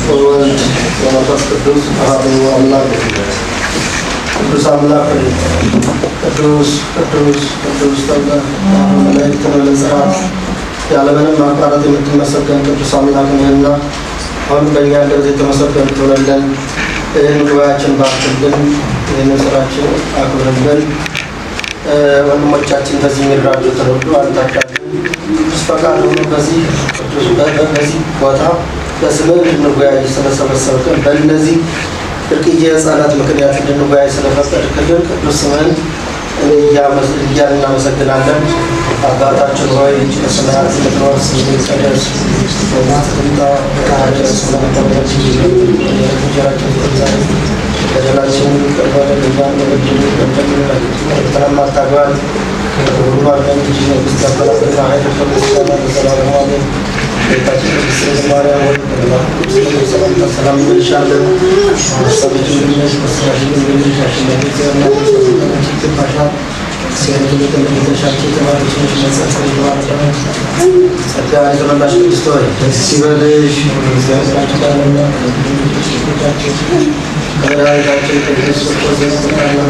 ወወልድ ወመንፈስ ቅዱስ አሐዱ አምላክ ቅዱስ አምላክ ሆይ ቅዱስ ቅዱስ ቅዱስ ተብለህ መላእክት በመጽራት ያለምንም ማቋረጥ የምትመሰገን ቅዱስ አምላክ ነህና አሁን በእኛ እንደዚህ የተመሰገን ትሆነለን። ይህን ጉባኤያችን ባርክልን፣ ይህንን ስራችን አክብርልን። ወንድሞቻችን በዚህ የሚራዱትን ሁሉ አንታዳልን። ቅዱስ ፈቃድ ሆኖ በዚህ በዚህ ቦታ በስምህ እንድንወያይ ስለሰበሰብክን በእነዚህ ብርቅዬ ሕፃናት ምክንያት እንድንወያይ ስለፈቀድክልን ቅዱስ ስምህን እያልን እናመሰግናለን። አባታችን ሆይ በሰማያት የምትኖር ስምህ ይቀደስ፣ መንግስትህ ትምጣ፣ ፈቃድህ ስለምትሆን እንጀራችንን ስጠን ዛሬ በደላችንን ይቅር በለን እኛም የበደሉንን ፈተናም አታግባን ከሁሉ አድነን እንጂ መንግሥት ያንተ ኃይል፣ ምስጋና ለዘላለሙ አሜን። ጌታችን ቅድስት ድንግል ማርያም ሆይ በመልአኩ ቅዱስ ሰላምታ ሰላም እንልሻለን። በሰዎች ልጅ በሥጋሽ ድንግል ነሽ፣ አሸናፊ እግዚአብሔር እናት ሆይ ይገባሻል። ሴት ሁሉ ተመልሰሻቸው የተባረክሽ ነሽ፣ በጸጋ የተባረከ ነው። ጸጋን የተመላሽ ቅድስት ሆይ ደስ ይበልሽ፣ እግዚአብሔር ከአንቺ ጋር ነውና ከልጆችሽ ልጆቻችን ከመድኃኒታችን ከኢየሱስ ክርስቶስ ዘንድ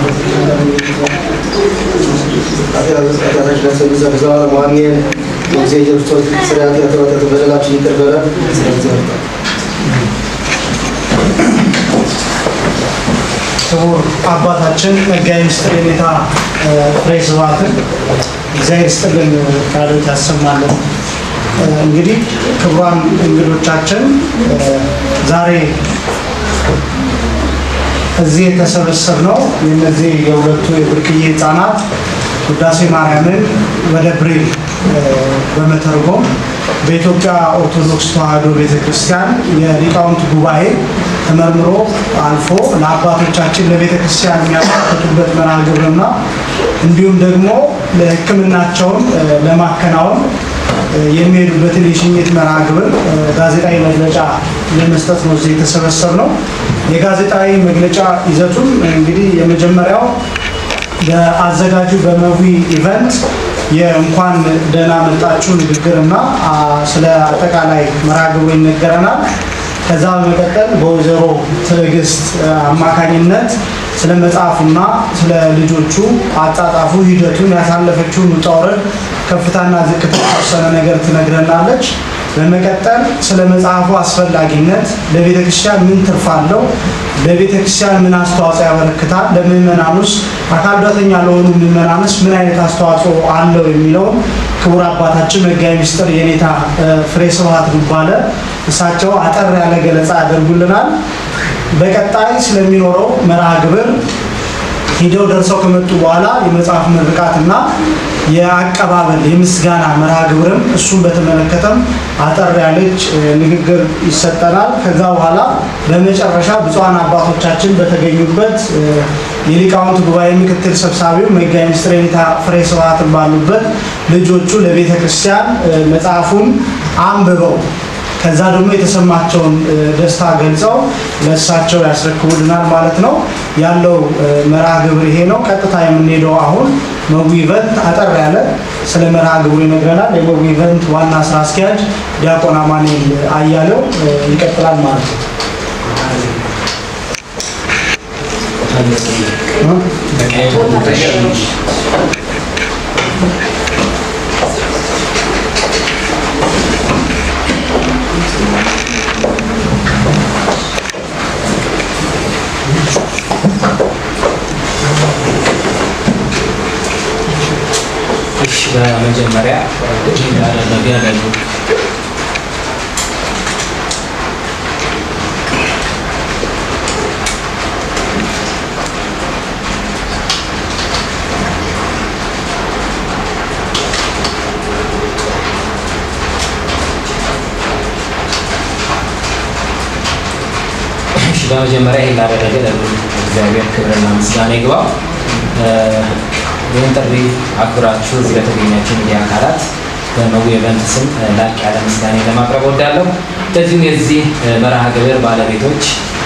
ኃጢአታችን ለሰው ዘንድ ዘላለሙ አሜን። የጊዜ ክርስቶስ ስለ ኃጢአት ወተት በደላችን ይቅር በለን ስለዚህ ወጣ ክቡር አባታችን መጋቢ ምስጢር የኔታ ፍሬ ስብሐትን እግዚአብሔር ይስጥልን ቃሎት ያሰማልን። እንግዲህ ክቡራን እንግዶቻችን ዛሬ እዚህ የተሰበሰብነው የእነዚህ የሁለቱ የብርቅዬ ህፃናት ውዳሴ ማርያምን ወደ ብሬል በመተርጎም በኢትዮጵያ ኦርቶዶክስ ተዋሕዶ ቤተክርስቲያን የሊቃውንት ጉባኤ ተመርምሮ አልፎ ለአባቶቻችን ለቤተ ክርስቲያን የሚያበረክቱበት መርሃ ግብርና እንዲሁም ደግሞ ለሕክምናቸውን ለማከናወን የሚሄዱበትን የሽኝት መርሃ ግብር ጋዜጣዊ መግለጫ ለመስጠት ነው እዚህ የተሰበሰብ ነው። የጋዜጣዊ መግለጫ ይዘቱም እንግዲህ የመጀመሪያው በአዘጋጁ በመዊ ኢቨንት የእንኳን ደህና መጣችሁ ንግግርና ስለ አጠቃላይ መርሃ ግብሩ ይነገረናል። ከዛ በመቀጠል በወይዘሮ ትዕግስት አማካኝነት ስለ መጽሐፉና ስለ ልጆቹ አጻጻፉ ሂደቱን ያሳለፈችውን ውጣ ውረድ ከፍታና ዝቅታ የተወሰነ ነገር ትነግረናለች። በመቀጠል ስለ መጽሐፉ አስፈላጊነት፣ ለቤተ ክርስቲያን ምን ትርፍ አለው፣ ለቤተ ክርስቲያን ምን አስተዋጽኦ ያበረክታል፣ ለምዕመናኑስ አካል ጉዳተኛ ለሆኑ ምዕመናንስ ምን አይነት አስተዋጽኦ አለው የሚለውን ክቡር አባታችን መጋቢ ምስጢር የኔታ ፍሬ ስብሐት ዱባለ እሳቸው አጠር ያለ ገለጻ ያደርጉልናል። በቀጣይ ስለሚኖረው መርሃ ግብር ሂደው ደርሰው ከመጡ በኋላ የመጽሐፍ ምርቃትና የአቀባበል የምስጋና መርሃ ግብርም እሱን በተመለከተም አጠር ያለች ንግግር ይሰጠናል። ከዛ በኋላ በመጨረሻ ብፁዓን አባቶቻችን በተገኙበት የሊቃውንት ጉባኤ ምክትል ሰብሳቢው መጋቢ ምስጢር የኔታ ፍሬ ስብሐትን ባሉበት ልጆቹ ለቤተ ክርስቲያን መጽሐፉን አንብበው ከዛ ደግሞ የተሰማቸውን ደስታ ገልጸው ለእሳቸው ያስረክቡልናል ማለት ነው። ያለው መርሃ ግብር ይሄ ነው። ቀጥታ የምንሄደው አሁን መዊ ኢቨንት አጠር ያለ ስለ መርሃ ግብሩ ይነግረናል። የመዊ ኢቨንት ዋና ስራ አስኪያጅ ዲያቆን አማኑኤል አያሌው ይቀጥላል ማለት ነው። እሺ በመጀመሪያ እንዳደረገ ለሉ እሺ በመጀመሪያ ይህን ላደረገ ለሉ እግዚአብሔር ክብርና ምስጋና ይግባው። ይህን ጥሪ አክብራችሁ እዚህ ለተገኛችሁ ሚዲያ አካላት በመዊ ኢቨንት ስም ላቅ ያለ ምስጋና ለማቅረብ ወዳለሁ። እንደዚሁም የዚህ መርሃ ግብር ባለቤቶች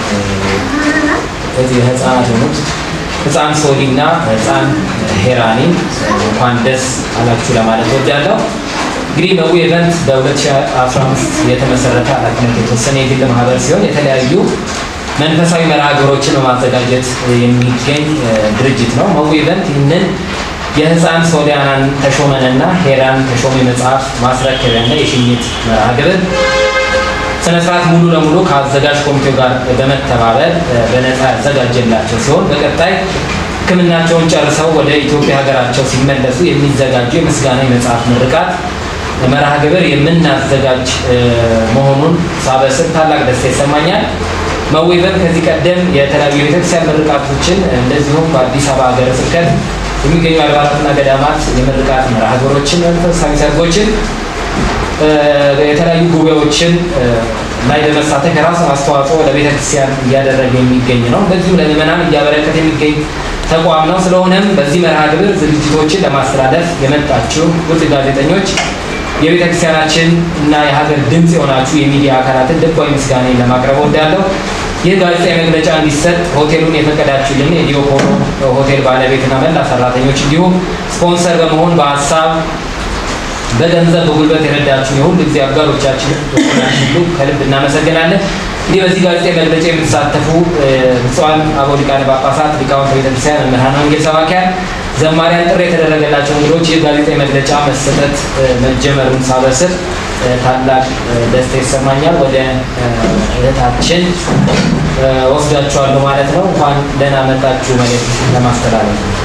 እዚህ ህፃናት የሆኑት ህፃን ሶሊ እና ህፃን ሄራኒ እንኳን ደስ አላችሁ ለማለት ወዳለሁ። እንግዲህ መዊ ኢቨንት በ2015 የተመሰረተ ኃላፊነት የተወሰነ የግል ማህበር ሲሆን የተለያዩ መንፈሳዊ መርሃ ግብሮችን በማዘጋጀት የሚገኝ ድርጅት ነው። መዊ ኢቨንት ይህንን የህፃን ሶሊያናን ተሾመንና ሄራን ተሾመ መጽሐፍ ማስረከቢያና የሽኝት መርሃ ግብር ስነስርዓት ሙሉ ለሙሉ ከአዘጋጅ ኮሚቴው ጋር በመተባበር በነፃ ያዘጋጀላቸው ሲሆን በቀጣይ ሕክምናቸውን ጨርሰው ወደ ኢትዮጵያ ሀገራቸው ሲመለሱ የሚዘጋጁ የምስጋና የመጽሐፍ ምርቃት መርሃ ግብር የምናዘጋጅ መሆኑን ሳበስር ታላቅ ደስታ ይሰማኛል። መዌበን ከዚህ ቀደም የተለያዩ የቤተክርስቲያን ምርቃቶችን እንደዚሁም በአዲስ አበባ ሀገረ ስብከት የሚገኙ አድባራትና ገዳማት የምርቃት መርሃ ግብሮችን፣ መንፈሳዊ ሰርጎችን፣ የተለያዩ ጉባኤዎችን ላይ በመሳተፍ የራሱን አስተዋጽኦ ለቤተክርስቲያን እያደረገ የሚገኝ ነው። እንደዚሁም ለምዕመናን እያበረከተ የሚገኝ ተቋም ነው። ስለሆነም በዚህ መርሃ ግብር ዝግጅቶችን ለማስተላለፍ የመጣችሁ ውድ ጋዜጠኞች የቤተ ክርስቲያናችን እና የሀገር ድምፅ የሆናችሁ የሚዲያ አካላትን ልባዊ ምስጋና ለማቅረብ ወዳለሁ። ይህ ጋዜጣዊ መግለጫ እንዲሰጥ ሆቴሉን የፈቀዳችሁልን የዲዮፖሎ ሆቴል ባለቤትና መላ ሰራተኞች እንዲሁም ስፖንሰር በመሆን በሀሳብ በገንዘብ በጉልበት የረዳችሁ የሁሉ ጊዜ አጋሮቻችን ሁሉ ከልብ እናመሰግናለን። እንዲህ በዚህ ጋዜጣዊ መግለጫ የምትሳተፉ ብፁዓን አበው ሊቃነ ጳጳሳት፣ ሊቃውንተ ቤተክርስቲያን፣ መምህራን ወንጌል ሰባኪያን፣ ዘማሪያን፣ ጥሪ የተደረገላቸው እንግዶች ይህ ጋዜጣዊ መግለጫ መሰጠት መጀመሩን ሳበስር ታላቅ ደስታ ይሰማኛል። ወደ እህታችን ወስዳችኋለሁ ማለት ነው። እንኳን ደህና መጣችሁ መልእክት ለማስተላለፍ ነው።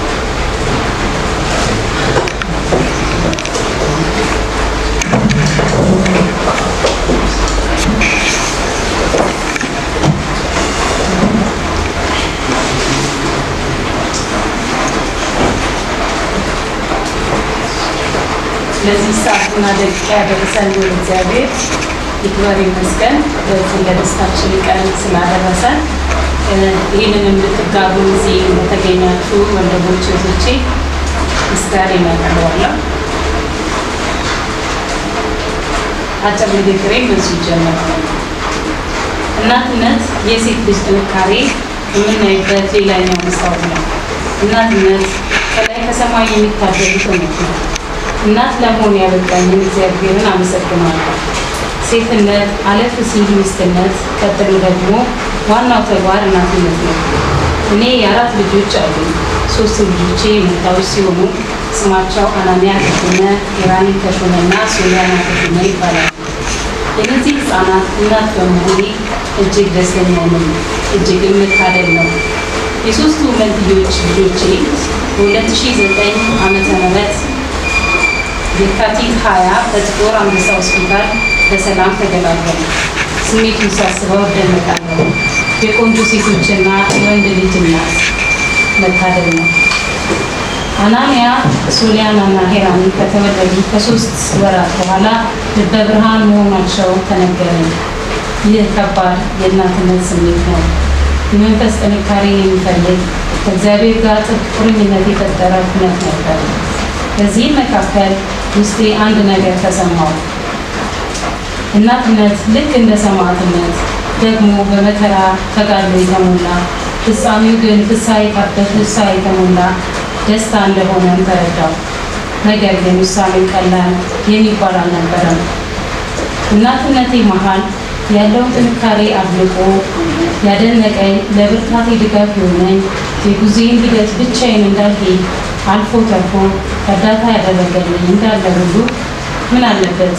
ለዚህ ሰዓትና ደቂቃ ያደረሰን ልዑል እግዚአብሔር ይክበር ይመስገን። በዚህ ለደስታችን ቀን ስላደረሰን ይህንንም ልትጋሩ እዚህ ለተገኛችሁ ወንድሞች እህቶቼ ምስጋና ያቀርባለሁ። አጭር ንግግሬ በዚሁ ይጀምራል። እናትነት የሴት ልጅ ጥንካሬ የምናይበት ሌላኛው መስታወት ነው። እናትነት ከላይ ከሰማይ የሚታደሉት እውነት ነው። እናት ለመሆን ያበቃኝን እግዚአብሔርን አመሰግናለሁ። ሴትነት፣ አለፍ ሲል ሚስትነት፣ ቀጥሎ ደግሞ ዋናው ተግባር እናትነት ነው። እኔ የአራት ልጆች አሉኝ። ሶስት ልጆቼ መንታዎች ሲሆኑ ስማቸው አናንያ ተሾመ፣ ኢራኒ ተሾመ እና ሶሊያና ተሾመ ይባላል። የእነዚህ ህፃናት እናት በመሆኔ እጅግ ደስተኛ ነኝ። እጅግም መታደል ነው። የሶስቱ መንትዮች ልጆቼ በ2009 ዓመተ ምህረት የካቲት 20 በጥቁር አንበሳ ሆስፒታል በሰላም ተገላገሉ። ስሜቱን ሳስበው እደነቃለሁ። የቆንጆ ሴቶችና የወንድ ልጅ እናት መታደል ነው። አናንያ ሶሊያናና ሄራኒ ከተወለዱ ከሶስት ወራት በኋላ ልበ ብርሃን መሆናቸው ተነገረኝ። ይህ ከባድ የእናትነት ስሜት ነው። የመንፈስ ጥንካሬ የሚፈልግ ከእግዚአብሔር ጋር ጥብቅ ቁርኝነት የፈጠረ ኩነት ነበር። በዚህም መካከል ውስጤ አንድ ነገር ተሰማው። እናትነት ልክ እንደ ሰማዕትነት ደግሞ በመከራ ተጋድሎ የተሞላ ፍጻሜው ግን ፍስሐ ፍስሐ የተሞላ ደስታ እንደሆነም ተረዳው። ነገር ግን ውሳኔው ቀላል የሚባል አልነበረም። እናትነቴ መሀል ያለውን ጥንካሬ አድንቆ ያደነቀኝ ለብርታቴ ድጋፍ የሆነኝ የጉዞዬን ሂደት ብቻዬን እንዳልሄድ አልፎ ተርፎ እርዳታ ያደረገልኝ እንዳለ ሁሉ ምን አለበት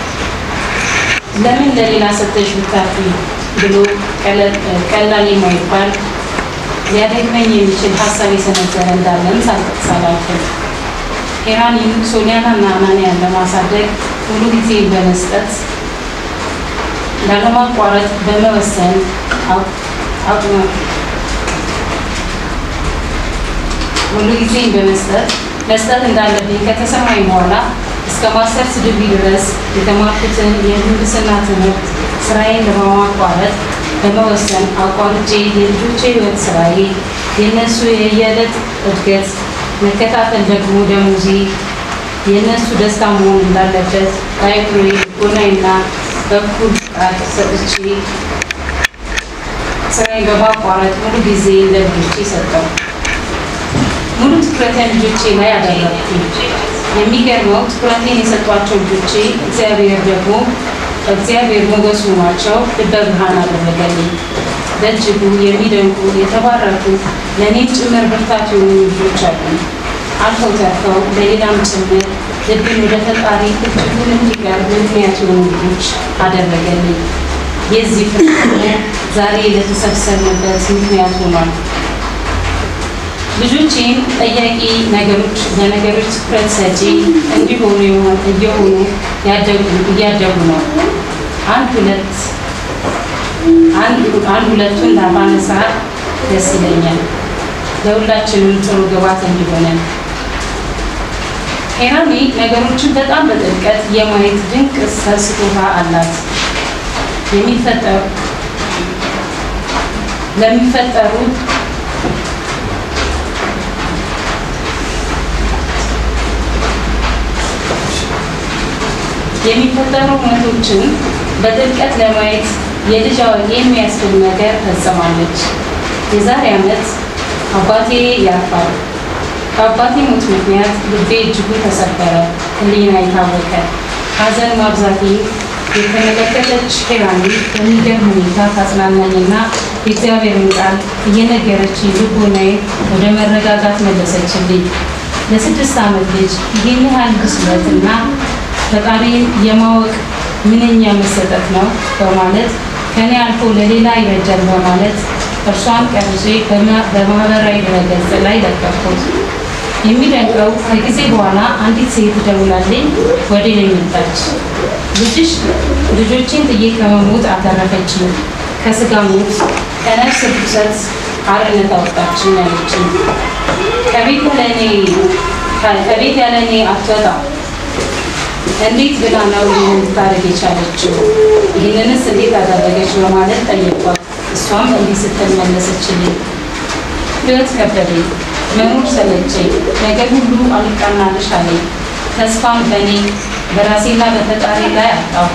ለምን ለሌላ ሰጠሽ ብታፊ ብሎ ቀላል የማይባል ሊያደግመኝ የሚችል ሀሳብ የሰነዘረ እንዳለን ሳልጠቅስ አላልፍም። ሄራን ሶሊያና እና አናንያን ለማሳደግ ሙሉ ጊዜ በመስጠት ላለማቋረጥ በመወሰን ሙሉ ጊዜን በመስጠት መስጠት እንዳለብኝ ከተሰማኝ በኋላ እስከ ማስተርስ ዲግሪ ድረስ የተማርኩትን የምህንድስና ትምህርት ስራዬን ለማቋረጥ በመወሰን አቋርጬ የልጆቼ ህይወት ስራዬ የእነሱ የየዕለት እድገት መከታተል ደግሞ ደሞዜ የእነሱ ደስታ መሆን እንዳለበት በአይምሮዬ ጎናይና በኩል ቃል ሰጥቼ ስራዬን በማቋረጥ ሙሉ ጊዜ ለልጆቼ ሰጠው። ሙሉ ትኩረቴን ልጆቼ ላይ አደረግኩ። የሚገርመው ትኩረቴን የሰጧቸው ልጆቼ እግዚአብሔር ደግሞ እግዚአብሔር ሞገሱ ሆኗቸው ልበ ብርሃን አደረገልኝ። በእጅጉ የሚደንቁ የተባረኩ ለእኔም ጭምር ብርታት የሆኑ ልጆች አሉ። አልፈው ተርፈው ለሌላም ጭምር ልብን ወደ ፈጣሪ እጅጉን እንዲቀርብ ምክንያት የሆኑ ልጆች አደረገልኝ። የዚህ ፍሬ ደግሞ ዛሬ ለተሰብሰብንበት ምክንያት ሆኗል። ልጆቼም ጠያቂ ነገሮች ለነገሮች ትኩረት ሰጪ እንዲሆኑ እየሆኑ እያደጉ ነው። አንድ ሁለት አንድ ሁለቱን ላባነሳ ደስ ይለኛል። ለሁላችንም ጥሩ ግባት እንዲሆነን ሄራሚ ነገሮችን በጣም በጥልቀት የማየት ድንቅ ስጦታ አላት። የሚፈጠሩ ለሚፈጠሩ የሚፈጠሩ እውነቶችን በጥልቀት ለማየት የልጅ አዋቂ የሚያስብል ነገር ፈጽማለች። የዛሬ ዓመት አባቴ ያርፋል። በአባቴ ሞት ምክንያት ልቤ እጅጉ ተሰበረ፣ ሕሊና የታወቀ ሐዘን ማብዛቴ የተመለከተች ሄራኒ በሚገርም ሁኔታ ታጽናናኝና የእግዚአብሔርን ቃል እየነገረች ልቦናዬ ወደ መረጋጋት መለሰችልኝ። ለስድስት ዓመት ልጅ ይህን ያህል ብስለትና ፈጣሪን የማወቅ ምንኛ መሰጠት ነው በማለት ከኔ አልፎ ለሌላ ይበጃል በማለት እርሷን ቀርጬ በማህበራዊ ድረገጽ ላይ ለቀኩት። የሚደንቀው ከጊዜ በኋላ አንዲት ሴት ደውላልኝ ወደ እኔ መጣች። ልጅሽ ልጆቼን ጥዬ ከመሞት አተረፈችኝ፣ ከስጋ ሞት ከነፍስ ርኩሰት አርነት አወጣችኝ አለችኝ። ከቤት ያለ እኔ ከቤት ያለ እኔ አትወጣም እንዴት ብላ ነው ይህን ልታደርግ የቻለችው? ይህንንስ እንዴት አደረገች? በማለት ጠየቋት። እሷም እንዲህ ስትል መለሰችልኝ። ሕይወት ከበደኝ፣ መኖር ሰለቸኝ፣ ነገር ሁሉ አልቃናልሽ አለኝ። ተስፋም በእኔ በራሴና በፈጣሪ ላይ አጣሁ።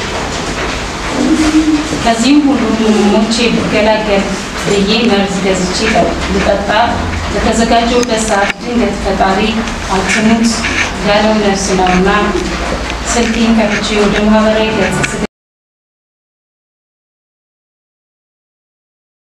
ከዚህም ሁሉ ሞቼ ብገላገል ብዬ መርዝ ገዝቼ ልጠጣ በተዘጋጀሁበት ሰዓት ድንገት ፈጣሪ አትሙት ያለው ነፍስ ነውና ስልኬን ከፍቼ ወደ ማህበራዊ ገጽ